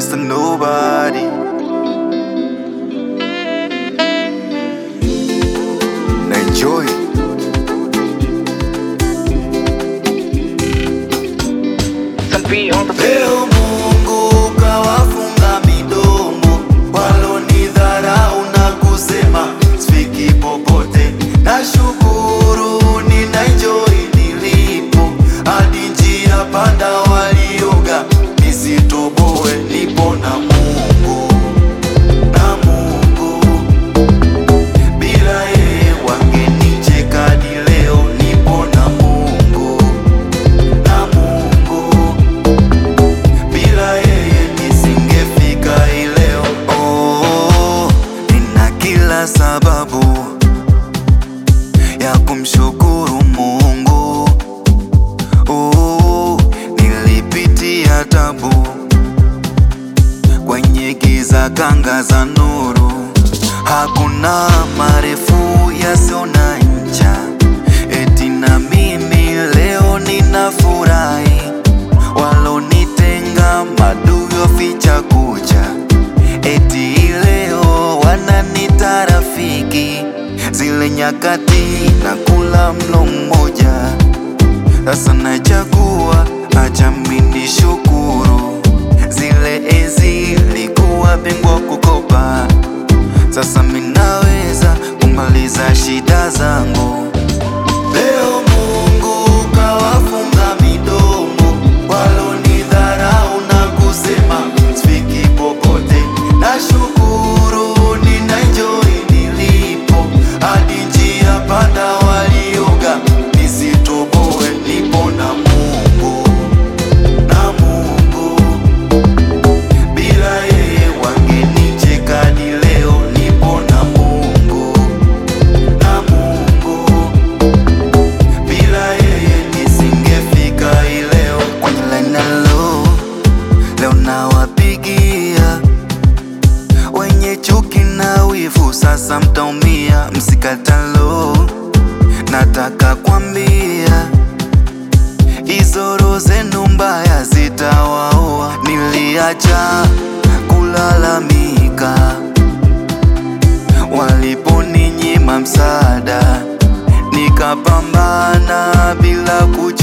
Mr. Nobody. Na enjoy. Leo Mungu kawafunga midomo walonidharau na kusema sifiki popote. Nashukuru nina enjoy nilipo, hadi njia panda walioga nisitoboe. Nipo na Mungu na Mungu, bila yeye wangenicheka. Hadi leo nipo na Mungu na Mungu bila yeye nisingefika hii leo. Oh, nina kila sababu ya kumshukuru Mungu. Oh, nilipitia tabu kwenye giza, kanga za nuru, hakuna marefu yasiyo na ncha. Eti na mimi leo ninafurahi walonitenga madui waficha kucha, eti leo wananita rafiki. Zile nyakati na kula mlo mmoja, sasa nachagua acha mimi shukuru. Zile enzi likuwa bingwa kukopa, sasa minaweza kumaliza shida zangu. Leo Mungu kawafunga midomo walonidharau na kusema sifiki popote. Nashukuru nina enjoy nilipo, hadi njia panda walioga nisitoboe. Nipo na Mungu na Mungu, bila yeye wangenicheka. Hadi leo nipo na Mungu na Mungu bila yeye nisingefika hii leo. Kwenye line hello, leo nawapigia wenye chuki na wivu, sasa mtaumia, msikatalo. Nataka kwambia hizo roho zenu mbaya zitawaua. Niliacha kulalamika waliponinyima msaada, nikapambana bila kuchoka.